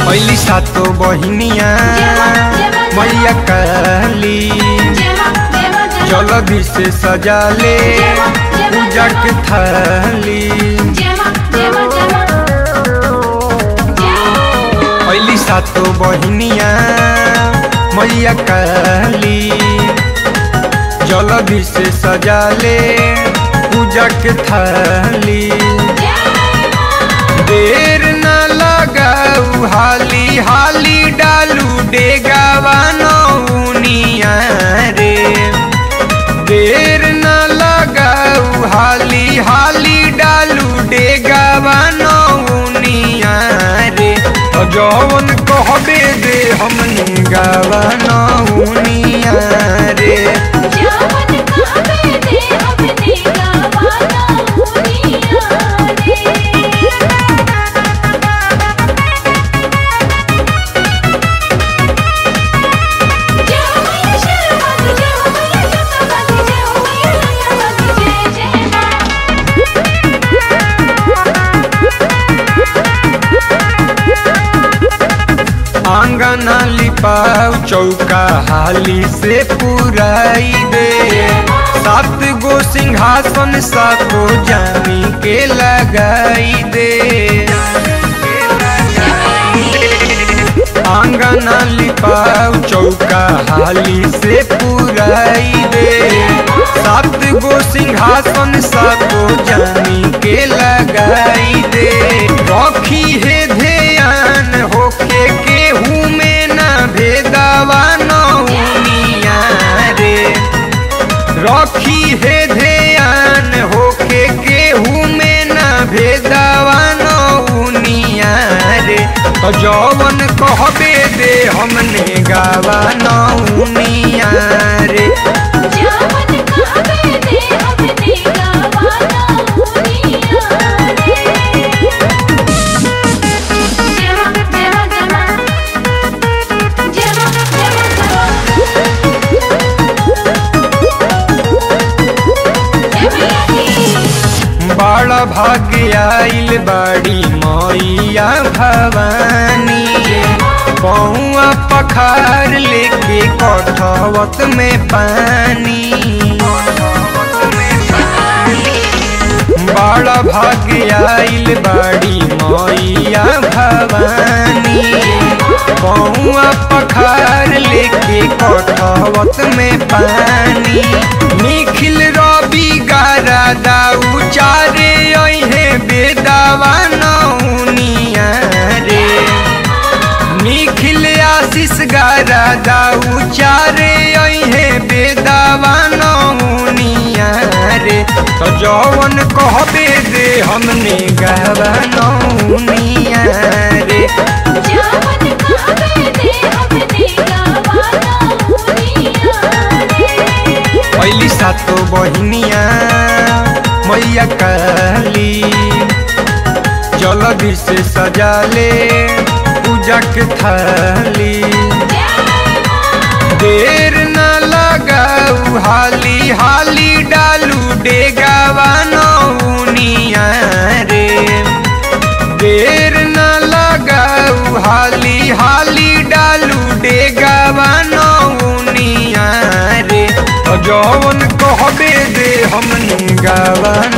पहली सातो बहिनिया मैया काली जल्दी से सजा ले पूजा के थाली पहली सातो बहिनिया मैया काली जल्दी से सजा ले पूजा के थाली देर न लगाऊ हाली हाली डालू डेगावा नौनिया रे देर न लगाऊ हाली हाली डालू डेगावा नौनिया रे तो जौन कहबे दे हमनी गावा नौनिया रे आंगना लिपाऊ चौका हाली से पुराई दे सात गो सिंहासन सातो जामी के लगाई दे आंगना लिपाऊ चौका हाली से पुराई दे सात गो सिंहासन सातो जामी के लगाई दे रखी है ध्यान होके केहू में ना भेदावा नौनिया रे रखी है ध्यान होके केहू में ना भेदावा नौनिया रे तो जौवन कहबे दे हमने गावा नौनिया रे बड़ा भाग्य आइल बाड़ी मैया भवानी पौआ पखार लेके कठवत में पानी बड़ा भाग्य आइल बाड़ी मैया भवानी पौआ पखार लेके कठवत में पानी निखिल रवि गारा दाऊ चारे अहे बेदावा नौनिया रे निखिल आशीष गारा दाऊ चारे अहे बेदावा नौनिया रे तो जौवन कहबे दे हमने गावा नौनिया रे पहली सातो बहिनिया मैया काली जल्दी से सजा ले पूजा के थाली देर न लगाऊ हाली हाली डालू डेगावा नौनिया रे देर न लगाऊ हाली हाली डालू डेगावा नौनिया रे तो जौवन कहबे दे हमनी गावा